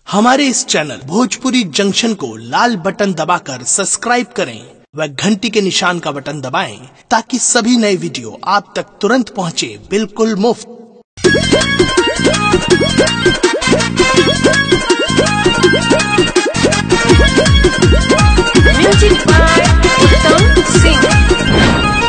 हमारे इस channel Bhojpuri junction को लाल button दबाकर सब्सक्राइब करें व घंटी के निशान का बटन दबाएं ताकि सभी नए वीडियो आप तक तुरंत पहुंचे बिल्कुल मुफ्त Music by Uttam Singh.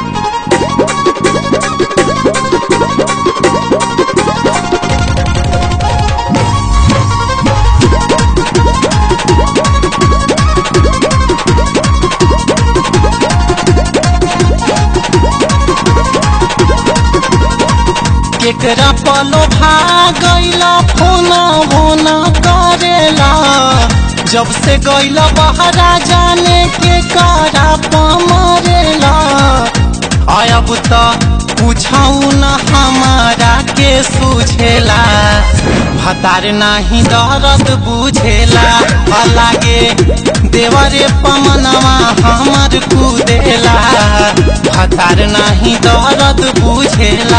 केकरा पलो भागैला फोना भोना करेला जब से गैला बहरा जाने के करा पमरेला अब त पूछऊ न हमारा के सुझेला भतार नाही दर्द बुझेला लागे देवरे पमनवा हमर कुदेला भतार नाही दर्द बुझेला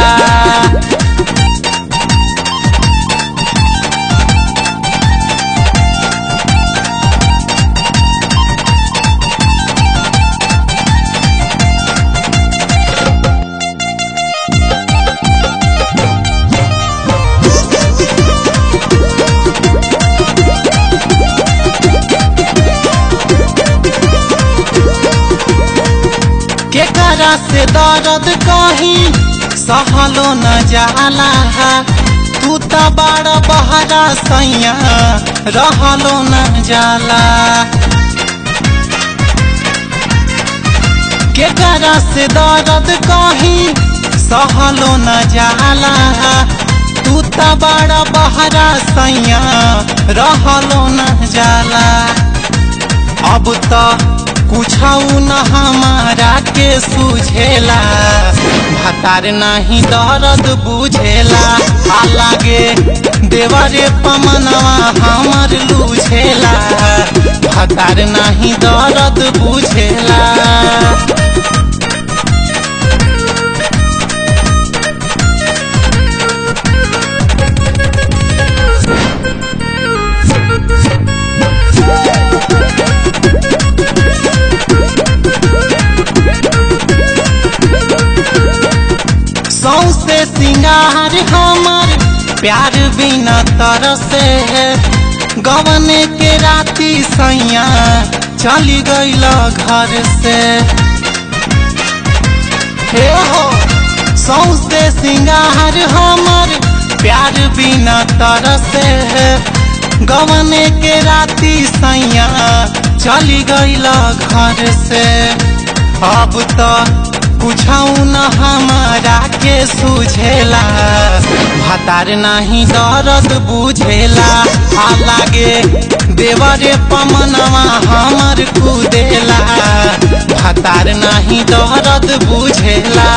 केकरा से दर्द कहीं सहलो न जाला तू त बड़ बहरा सैया रहलो न जाला केकरा से दर्द कहीं सहलो न जाला तू त बड़ बहरा सैया रहलो न जाला अब त कुछऊ न हमारा के सुझेला भतार नाही दर्द बुझेला आ लागे देवरे पमनवा हमर लूझेला भतार नाही दर्द बुझेला सौसे सिंगार हमर प्यार बिना तरसे गवन के राती सैया चली गईल घर से हे हो सौसे सिंगार हमर प्यार बिना तरसे गवन के राती सैया चली गईल घर से अब तो कुछऊ न हमारा के सुझेला भतार नाही दर्द बुझेला आ लागे देवरे पमनवा हमर कुदेला भतार नाही दर्द बुझेला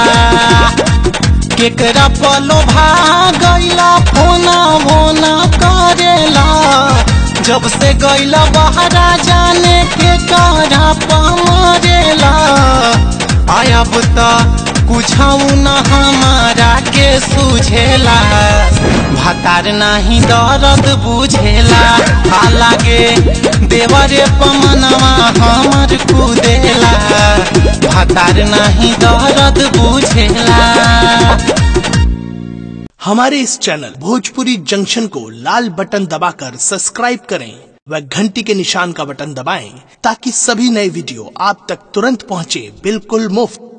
केकरा पलो भागैला फोना भोना करेला जब से गैला बहरा जाने के करा पमरेला अब त कुछऊ न हमारा के सुझेला भतार नाही दर्द बुझेला आ लागे देवरे पमनवा हमर कुदेला भतार नाही दर्द बुझेला हमारे इस चैनल भोजपुरी जंक्शन को लाल बटन दबाकर सब्सक्राइब करें व घंटी के निशान का बटन दबाएं ताकि सभी नए वीडियो आप तक तुरंत पहुंचे बिल्कुल मुफ्त